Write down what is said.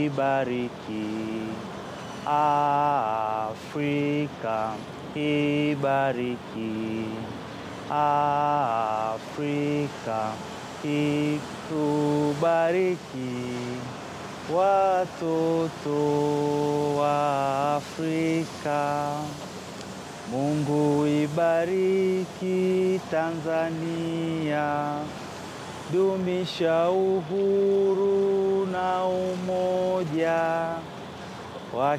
ibariki Afrika, ibariki Afrika, itubariki watoto wa Afrika. Mungu ibariki Tanzania, dumisha uhuru na umoja wa